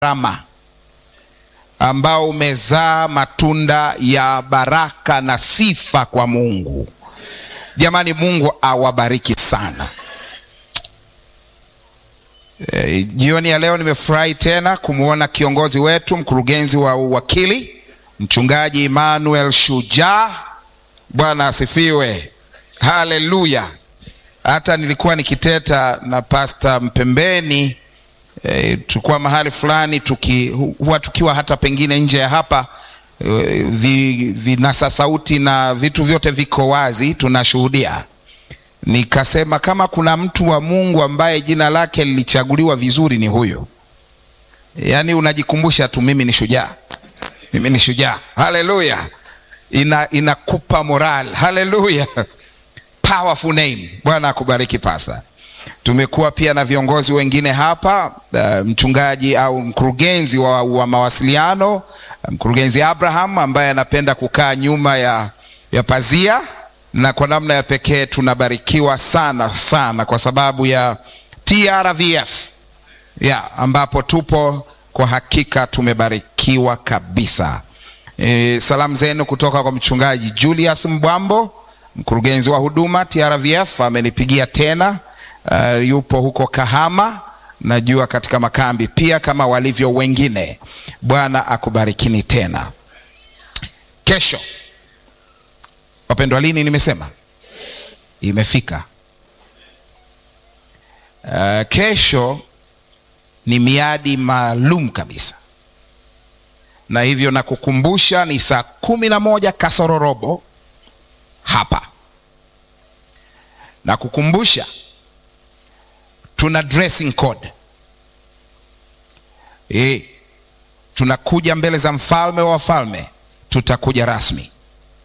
rama ambao umezaa matunda ya baraka na sifa kwa Mungu. Jamani, Mungu awabariki sana. E, jioni ya leo nimefurahi tena kumwona kiongozi wetu mkurugenzi wa uwakili mchungaji Emmanuel Shujaa. Bwana asifiwe, haleluya. Hata nilikuwa nikiteta na pasta Mpembeni e, tulikuwa mahali fulani tuki, huwa tukiwa hata pengine nje ya hapa e, vi, vinasa sauti na vitu vyote viko wazi, tunashuhudia Nikasema kama kuna mtu wa Mungu ambaye jina lake lilichaguliwa vizuri ni huyo. Yaani unajikumbusha tu, mimi ni shujaa, mimi ni shujaa. Haleluya, ina inakupa moral. Haleluya, powerful name. Bwana akubariki pasta. Tumekuwa pia na viongozi wengine hapa, uh, mchungaji au mkurugenzi wa, wa mawasiliano, mkurugenzi Abraham ambaye anapenda kukaa nyuma ya, ya pazia na kwa namna ya pekee tunabarikiwa sana sana kwa sababu ya TRVF ya ambapo tupo kwa hakika tumebarikiwa kabisa. E, salamu zenu kutoka kwa mchungaji Julius Mbwambo, mkurugenzi wa huduma TRVF, amenipigia tena. Uh, yupo huko Kahama, najua katika makambi pia kama walivyo wengine. Bwana akubarikini tena. Kesho Wapendwa, lini nimesema imefika. Uh, kesho ni miadi maalum kabisa, na hivyo nakukumbusha ni saa kumi na moja kasoro robo hapa. Nakukumbusha tuna dressing code e, tunakuja mbele za mfalme wa wafalme, tutakuja rasmi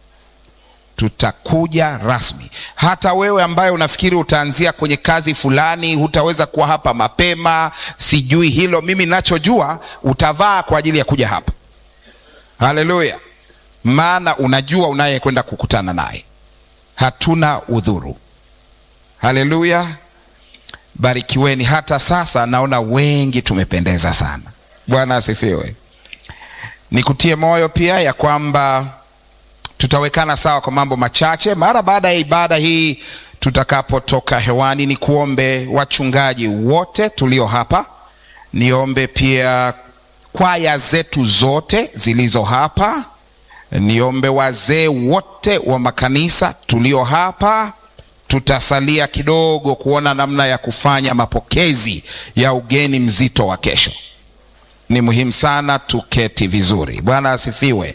tutakuja rasmi. Hata wewe ambaye unafikiri utaanzia kwenye kazi fulani, hutaweza kuwa hapa mapema, sijui hilo. Mimi ninachojua utavaa kwa ajili ya kuja hapa. Haleluya! Maana unajua unayekwenda kukutana naye, hatuna udhuru. Haleluya! Barikiweni. Hata sasa naona wengi tumependeza sana. Bwana asifiwe. Nikutie moyo pia ya kwamba tutawekana sawa kwa mambo machache mara baada ya ibada hii tutakapotoka hewani. Ni kuombe wachungaji wote tulio hapa, niombe pia kwaya zetu zote zilizo hapa, niombe wazee wote wa makanisa tulio hapa. Tutasalia kidogo kuona namna ya kufanya mapokezi ya ugeni mzito wa kesho. Ni muhimu sana tuketi vizuri. Bwana asifiwe.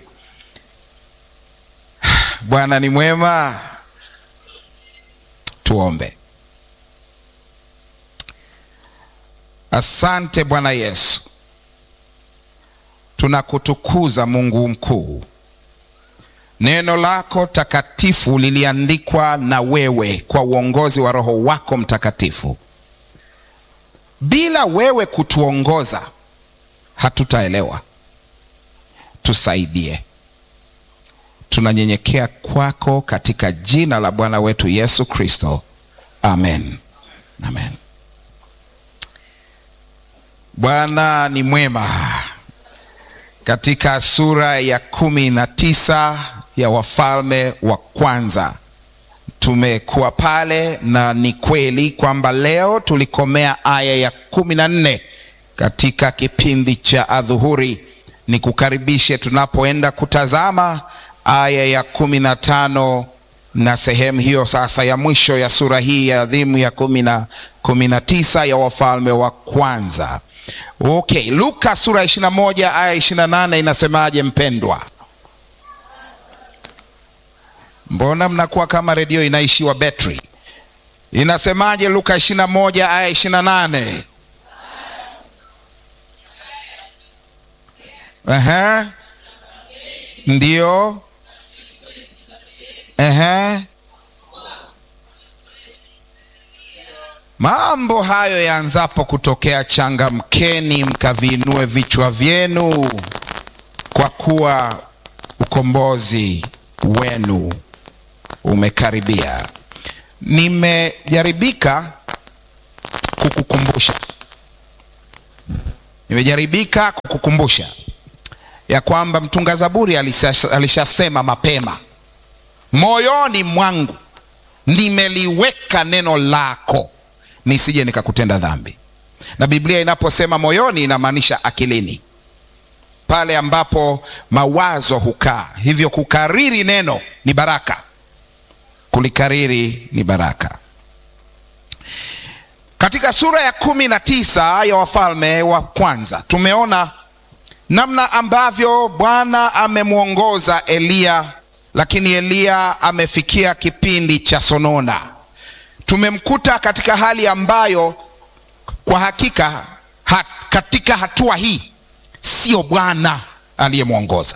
Bwana ni mwema. Tuombe. Asante Bwana Yesu, tunakutukuza Mungu mkuu. Neno lako takatifu liliandikwa na wewe kwa uongozi wa Roho wako Mtakatifu. Bila wewe kutuongoza hatutaelewa. Tusaidie. Tunanyenyekea kwako katika jina la Bwana wetu Yesu Kristo, amen, amen. Bwana ni mwema. Katika sura ya kumi na tisa ya Wafalme wa Kwanza tumekuwa pale, na ni kweli kwamba leo tulikomea aya ya kumi na nne katika kipindi cha adhuhuri. Nikukaribishe tunapoenda kutazama aya ya kumi na tano na sehemu hiyo sasa ya mwisho ya sura hii ya adhimu ya kumi na tisa ya Wafalme wa Kwanza. Okay, Luka sura ya ishirini na moja aya ishirini na nane inasemaje mpendwa? Mbona mnakuwa kama redio inaishiwa betri? Inasemaje Luka ishirini na moja aya ishirini na nane? Aha. Ndio. Ehe. Mambo hayo yaanzapo kutokea, changamkeni mkaviinue vichwa vyenu, kwa kuwa ukombozi wenu umekaribia. Nimejaribika kukukumbusha Nimejaribika kukukumbusha ya kwamba mtunga Zaburi alishasema alisha mapema, moyoni mwangu nimeliweka neno lako nisije nikakutenda dhambi. Na Biblia inaposema moyoni inamaanisha akilini, pale ambapo mawazo hukaa. Hivyo kukariri neno ni baraka, kulikariri ni baraka. Katika sura ya kumi na tisa ya Wafalme wa Kwanza tumeona namna ambavyo Bwana amemwongoza Eliya, lakini Eliya amefikia kipindi cha sonona. Tumemkuta katika hali ambayo kwa hakika hat, katika hatua hii sio Bwana aliyemwongoza.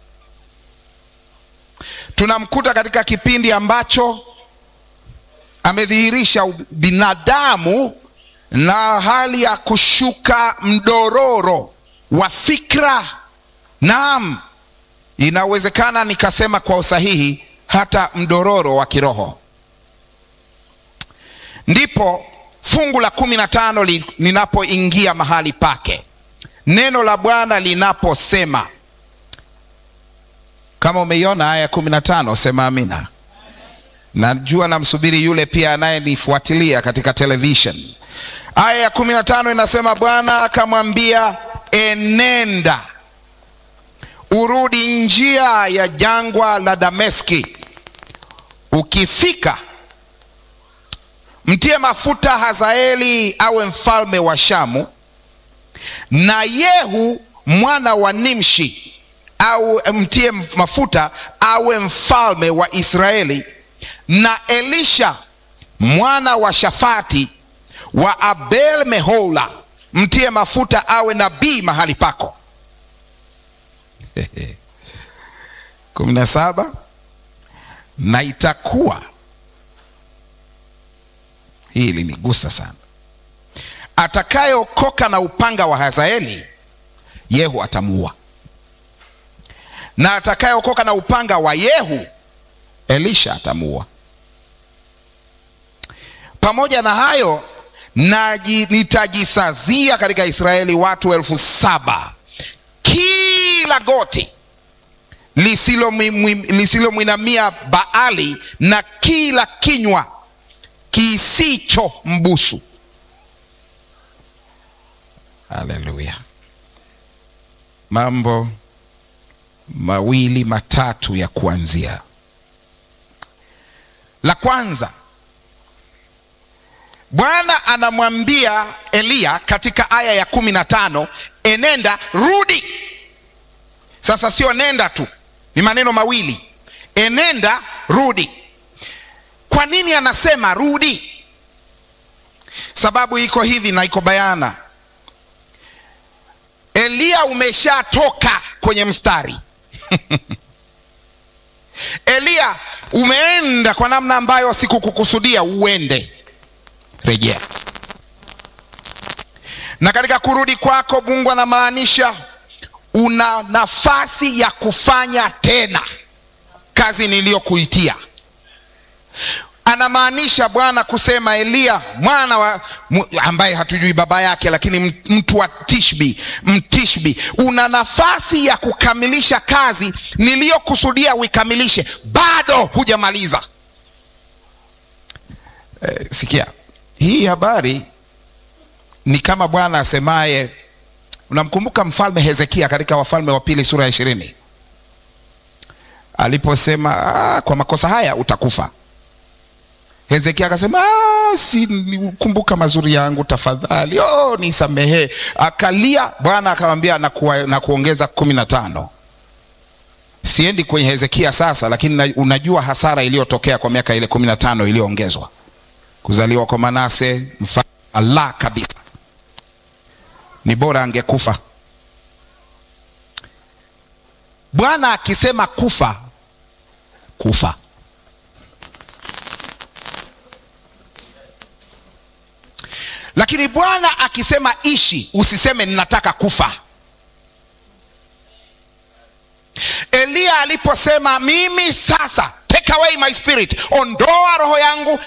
Tunamkuta katika kipindi ambacho amedhihirisha binadamu na hali ya kushuka mdororo wa fikra. Naam, inawezekana nikasema kwa usahihi hata mdororo wa kiroho. Ndipo fungu la kumi na tano linapoingia mahali pake, neno la Bwana linaposema. Kama umeiona aya ya kumi na tano sema amina. Najua namsubiri yule pia anayenifuatilia katika television. Aya ya kumi na tano inasema, Bwana akamwambia, enenda urudi njia ya jangwa la Dameski, ukifika mtie mafuta Hazaeli awe mfalme wa Shamu, na Yehu mwana wa Nimshi au mtie mafuta awe mfalme wa Israeli, na Elisha mwana wa Shafati wa Abel Mehola mtie mafuta awe nabii mahali pako. kumi na saba na itakuwa hii ilinigusa sana, atakayeokoka na upanga wa Hazaeli Yehu atamuua, na atakayeokoka na upanga wa Yehu Elisha atamuua. Pamoja na hayo naji, nitajisazia katika Israeli watu elfu saba kila goti lisilomwinamia Baali na kila kinywa kisicho mbusu. Haleluya! Mambo mawili matatu ya kuanzia. La kwanza, Bwana anamwambia Eliya katika aya ya kumi na tano enenda, rudi. Sasa sio nenda tu, ni maneno mawili, enenda, rudi. Kwa nini anasema rudi? Sababu iko hivi na iko bayana. Eliya umeshatoka kwenye mstari Eliya umeenda kwa namna ambayo sikukukusudia uende, rejea. Na katika kurudi kwako, Mungu anamaanisha una nafasi ya kufanya tena kazi niliyokuitia. Anamaanisha Bwana kusema Eliya mwana wa ambaye hatujui baba yake, lakini mtu wa Tishbi, Mtishbi, una nafasi ya kukamilisha kazi niliyokusudia uikamilishe, bado hujamaliza. Eh, sikia hii habari ni kama Bwana asemaye, unamkumbuka mfalme Hezekia katika Wafalme wa Pili sura ya ishirini aliposema ah, kwa makosa haya utakufa. Hezekia akasema si kumbuka mazuri yangu tafadhali, oh, nisamehe. Akalia, Bwana akamwambia na, na kuongeza kumi na tano. Siendi kwenye Hezekia sasa, lakini unajua hasara iliyotokea kwa miaka ile kumi na tano iliyoongezwa, kuzaliwa kwa Manase mfalme Allah kabisa, ni bora angekufa. Bwana akisema kufa, kufa lakini Bwana akisema ishi, usiseme ninataka kufa. Eliya aliposema mimi sasa, take away my spirit, ondoa roho yangu,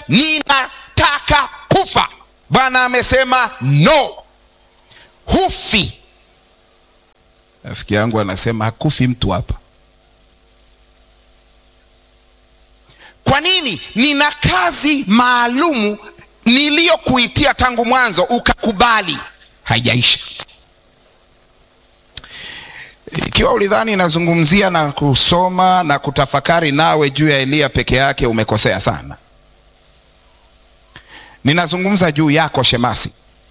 ninataka kufa, Bwana amesema no, hufi rafiki yangu anasema hakufi mtu hapa. Kwa nini? Nina kazi maalumu niliyokuitia tangu mwanzo, ukakubali, haijaisha. Ikiwa ulidhani nazungumzia na kusoma na kutafakari nawe juu ya Eliya peke yake, umekosea sana. Ninazungumza juu yako shemasi,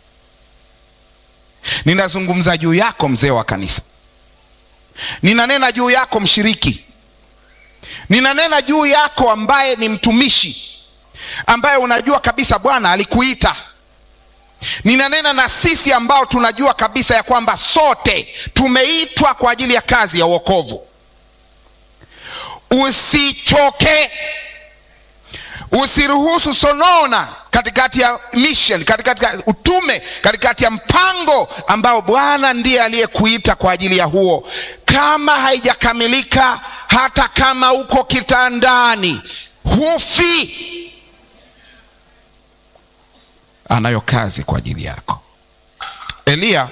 ninazungumza juu yako mzee wa kanisa, ninanena juu yako mshiriki, ninanena juu yako ambaye ni mtumishi, ambaye unajua kabisa Bwana alikuita. Ninanena na sisi ambao tunajua kabisa ya kwamba sote tumeitwa kwa ajili ya kazi ya wokovu. Usichoke, usiruhusu sonona katikati ya mission, katikati ya utume, katikati ya mpango ambao Bwana ndiye aliyekuita kwa ajili ya huo. Kama haijakamilika, hata kama uko kitandani, hufi. Anayo kazi kwa ajili yako. Eliya,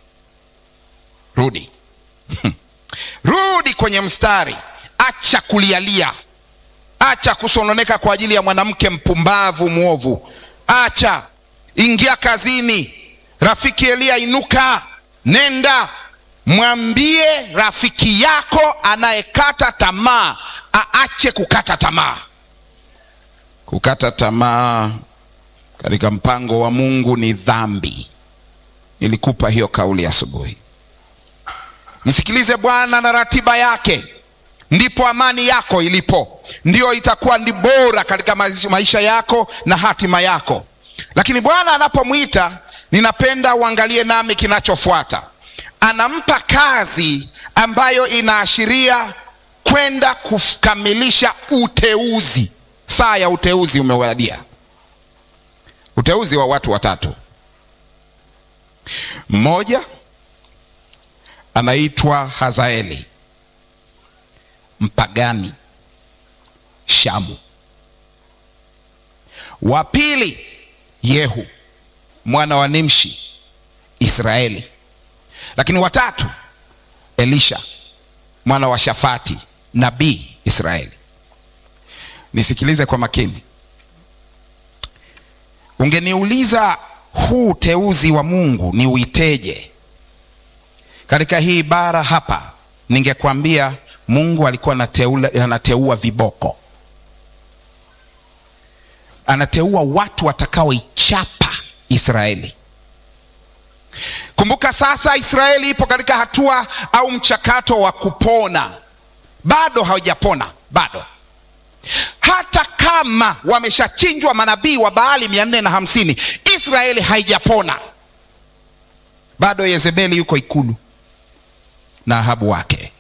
rudi rudi kwenye mstari, acha kulialia Acha kusononeka kwa ajili ya mwanamke mpumbavu mwovu. Acha, ingia kazini. Rafiki Eliya, inuka, nenda, mwambie rafiki yako anayekata tamaa aache kukata tamaa. Kukata tamaa katika mpango wa Mungu ni dhambi. Nilikupa hiyo kauli asubuhi. Msikilize Bwana na ratiba yake ndipo amani yako ilipo, ndiyo itakuwa ni bora katika maisha yako na hatima yako. Lakini Bwana anapomwita, ninapenda uangalie nami kinachofuata. Anampa kazi ambayo inaashiria kwenda kukamilisha uteuzi. Saa ya uteuzi umewadia, uteuzi wa watu watatu. Mmoja anaitwa Hazaeli mpagani Shamu. Wa pili Yehu mwana wa Nimshi Israeli. Lakini watatu Elisha mwana wa Shafati nabii Israeli. Nisikilize kwa makini. Ungeniuliza huu uteuzi wa Mungu ni uiteje katika hii bara hapa, ningekwambia Mungu alikuwa anateula, anateua viboko, anateua watu watakaoichapa Israeli. Kumbuka sasa, Israeli ipo katika hatua au mchakato wa kupona, bado hawajapona bado. Hata kama wameshachinjwa manabii wa Baali mia nne na hamsini, Israeli haijapona bado. Yezebeli yuko ikulu na Ahabu wake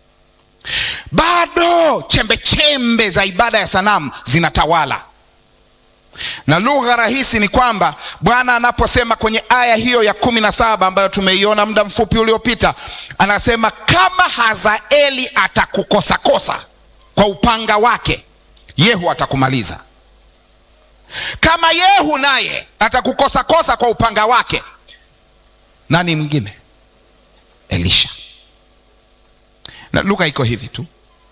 bado chembe chembe za ibada ya sanamu zinatawala. Na lugha rahisi ni kwamba Bwana anaposema kwenye aya hiyo ya kumi na saba ambayo tumeiona muda mfupi uliopita, anasema kama Hazaeli atakukosakosa kwa upanga wake, Yehu atakumaliza. Kama Yehu naye atakukosakosa kwa upanga wake, nani mwingine? Elisha. Na lugha iko hivi tu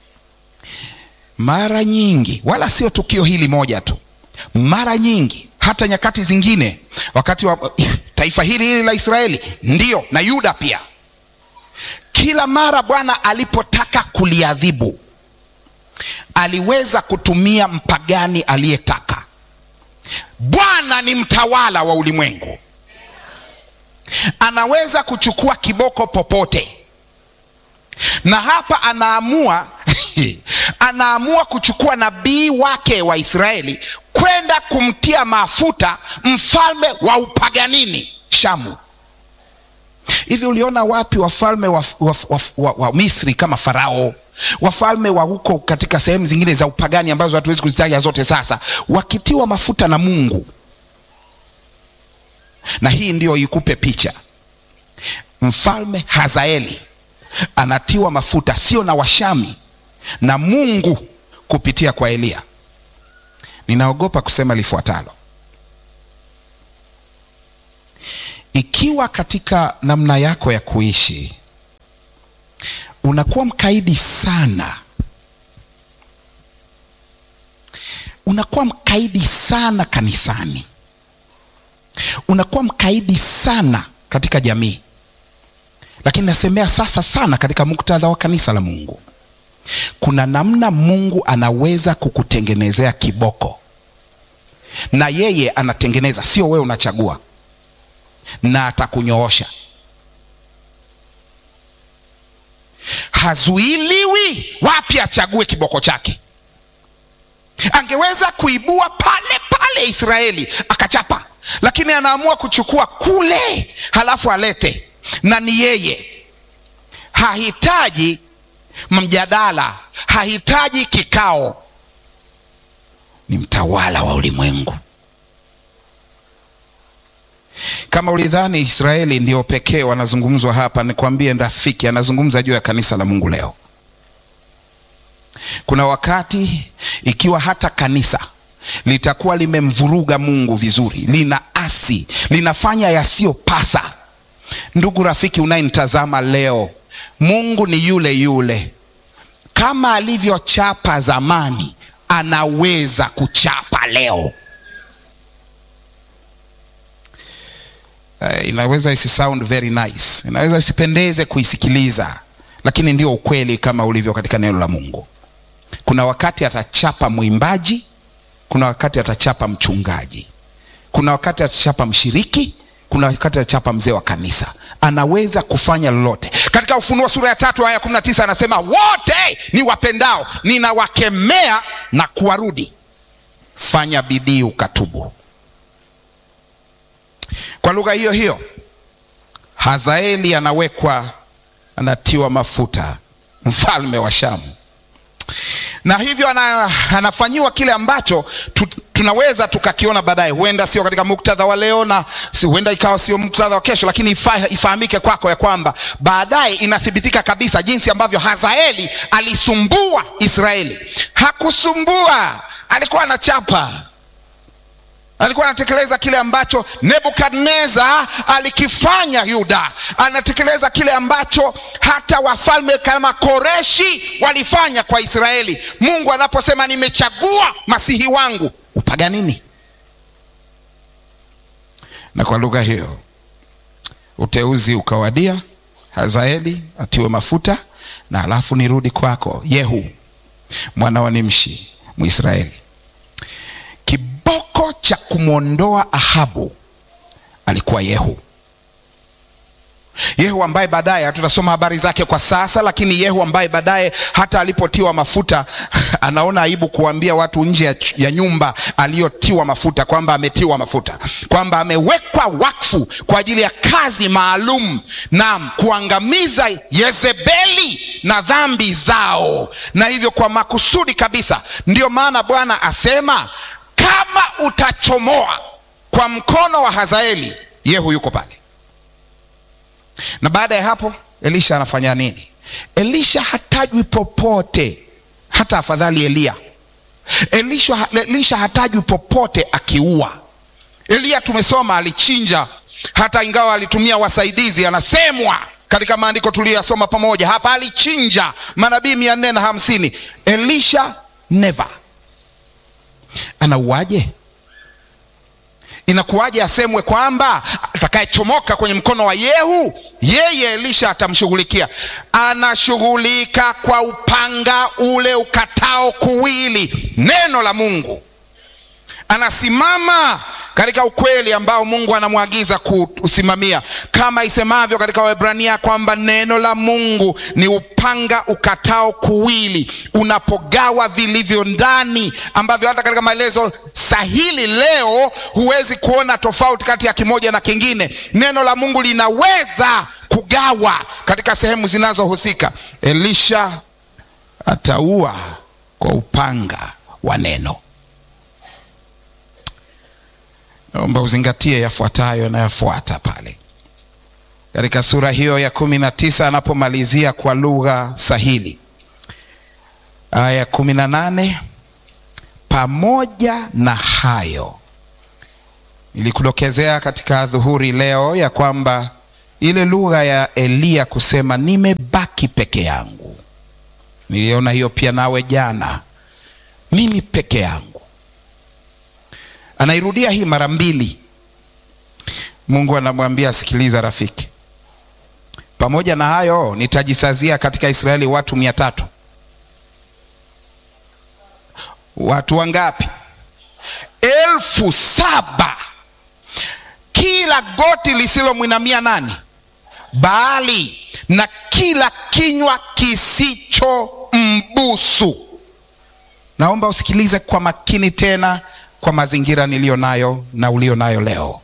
mara nyingi, wala sio tukio hili moja tu, mara nyingi, hata nyakati zingine, wakati wa taifa hili hili la Israeli ndiyo na Yuda pia, kila mara Bwana alipotaka kuliadhibu aliweza kutumia mpagani aliyetaka. Bwana ni mtawala wa ulimwengu, anaweza kuchukua kiboko popote na hapa anaamua anaamua kuchukua nabii wake wa Israeli kwenda kumtia mafuta mfalme wa upaganini Shamu. Hivi uliona wapi wafalme wa, wa, wa, wa, wa Misri kama Farao, wafalme wa huko katika sehemu zingine za upagani ambazo hatuwezi kuzitaja zote sasa, wakitiwa mafuta na Mungu? Na hii ndiyo ikupe picha, mfalme Hazaeli anatiwa mafuta sio na Washami na Mungu kupitia kwa Eliya. Ninaogopa kusema lifuatalo: ikiwa katika namna yako ya kuishi unakuwa mkaidi sana, unakuwa mkaidi sana kanisani, unakuwa mkaidi sana katika jamii, lakini nasemea sasa sana katika muktadha wa kanisa la Mungu. Kuna namna Mungu anaweza kukutengenezea kiboko, na yeye anatengeneza, sio wewe unachagua, na atakunyoosha. Hazuiliwi wapi achague kiboko chake. Angeweza kuibua pale pale Israeli akachapa, lakini anaamua kuchukua kule, halafu alete, na ni yeye. Hahitaji mjadala, hahitaji kikao, ni mtawala wa ulimwengu. Kama ulidhani Israeli ndio pekee wanazungumzwa hapa, nikwambie rafiki, anazungumza juu ya kanisa la Mungu leo. Kuna wakati ikiwa hata kanisa litakuwa limemvuruga Mungu vizuri, lina asi, linafanya yasiyopasa. Ndugu rafiki unayenitazama leo, Mungu ni yule yule, kama alivyochapa zamani, anaweza kuchapa leo. Uh, inaweza isi sound very nice, inaweza isipendeze kuisikiliza, lakini ndio ukweli kama ulivyo katika neno la Mungu. Kuna wakati atachapa mwimbaji, kuna wakati atachapa mchungaji, kuna wakati atachapa mshiriki, kuna wakati atachapa mzee wa kanisa. Anaweza kufanya lolote. Katika Ufunuo sura ya tatu aya kumi na tisa anasema wote ni wapendao ninawakemea na kuwarudi, fanya bidii ukatubu. Kwa lugha hiyo hiyo, Hazaeli anawekwa, anatiwa mafuta, mfalme wa Shamu, na hivyo ana, anafanyiwa kile ambacho tu, tunaweza tukakiona baadaye. Huenda sio katika muktadha wa leo na si, huenda ikawa sio muktadha wa kesho, lakini ifa, ifahamike kwako ya kwamba baadaye inathibitika kabisa jinsi ambavyo Hazaeli alisumbua Israeli. Hakusumbua, alikuwa anachapa alikuwa anatekeleza kile ambacho Nebukadneza alikifanya Yuda, anatekeleza kile ambacho hata wafalme kama Koreshi walifanya kwa Israeli. Mungu anaposema nimechagua masihi wangu, upaganini. Na kwa lugha hiyo uteuzi ukawadia, Hazaeli atiwe mafuta, na alafu nirudi kwako Yehu mwana wa Nimshi Mwisraeli. Kiboko cha kumwondoa Ahabu alikuwa Yehu. Yehu ambaye baadaye hatutasoma habari zake kwa sasa, lakini Yehu ambaye baadaye hata alipotiwa mafuta anaona aibu kuambia watu nje ya, ya nyumba aliyotiwa mafuta kwamba ametiwa mafuta, kwamba amewekwa wakfu kwa ajili ya kazi maalum na kuangamiza Yezebeli na dhambi zao, na hivyo kwa makusudi kabisa. Ndiyo maana Bwana asema kama utachomoa kwa mkono wa Hazaeli, Yehu yuko pale. Na baada ya hapo Elisha anafanya nini? Elisha hatajwi popote, hata afadhali Eliya. Elisha, Elisha hatajwi popote akiua. Eliya tumesoma alichinja, hata ingawa alitumia wasaidizi, anasemwa katika maandiko tuliyoyasoma pamoja hapa, alichinja manabii mia nne na hamsini. Elisha never. Anauaje? Inakuwaje asemwe kwamba atakayechomoka kwenye mkono wa Yehu yeye Elisha atamshughulikia? Anashughulika kwa upanga ule ukatao kuwili, neno la Mungu. Anasimama katika ukweli ambao Mungu anamwagiza kuusimamia, kama isemavyo katika Waebrania kwamba neno la Mungu ni upanga ukatao kuwili, unapogawa vilivyo ndani, ambavyo hata katika maelezo sahili leo huwezi kuona tofauti kati ya kimoja na kingine. Neno la Mungu linaweza kugawa katika sehemu zinazohusika. Elisha ataua kwa upanga wa neno. Naomba uzingatie yafuatayo yanayofuata pale katika sura hiyo ya kumi na tisa anapomalizia kwa lugha sahili, aya ya kumi na nane pamoja na hayo, nilikudokezea katika dhuhuri leo ya kwamba ile lugha ya Eliya kusema nimebaki peke yangu. Niliona hiyo pia nawe jana, mimi peke yangu. Anairudia hii mara mbili. Mungu anamwambia sikiliza, rafiki, pamoja na hayo nitajisazia katika Israeli watu mia tatu. Watu wangapi? elfu saba kila goti lisilomwinamia nani? Baali, na kila kinywa kisicho mbusu. Naomba usikilize kwa makini tena, kwa mazingira niliyo nayo na ulio nayo leo.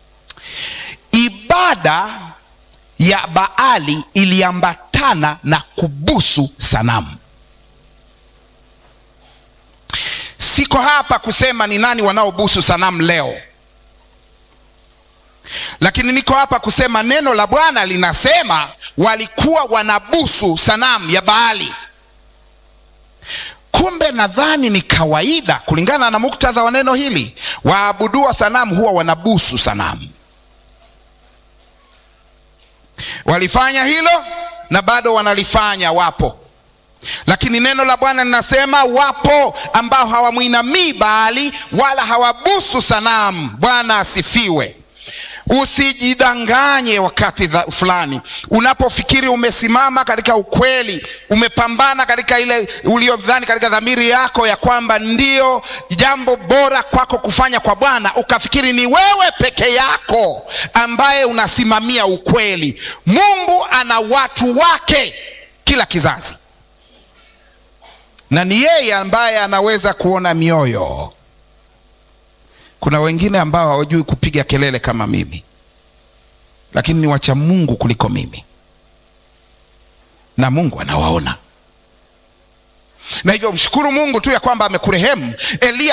Ibada ya Baali iliambatana na kubusu sanamu. Siko hapa kusema ni nani wanaobusu sanamu leo, lakini niko hapa kusema neno la Bwana linasema walikuwa wanabusu sanamu ya Baali. Kumbe nadhani ni kawaida, kulingana na muktadha wa neno hili, waabudua sanamu huwa wanabusu sanamu. Walifanya hilo na bado wanalifanya, wapo lakini neno la Bwana linasema wapo ambao hawamwinamii Baali wala hawabusu sanamu. Bwana asifiwe. Usijidanganye wakati fulani unapofikiri umesimama katika ukweli, umepambana katika ile uliodhani katika dhamiri yako ya kwamba ndio jambo bora kwako kufanya kwa Bwana, ukafikiri ni wewe peke yako ambaye unasimamia ukweli. Mungu ana watu wake kila kizazi na ni yeye ambaye anaweza kuona mioyo. Kuna wengine ambao hawajui kupiga kelele kama mimi, lakini ni wacha Mungu kuliko mimi, na Mungu anawaona. Na hivyo mshukuru Mungu tu ya kwamba amekurehemu. Eliya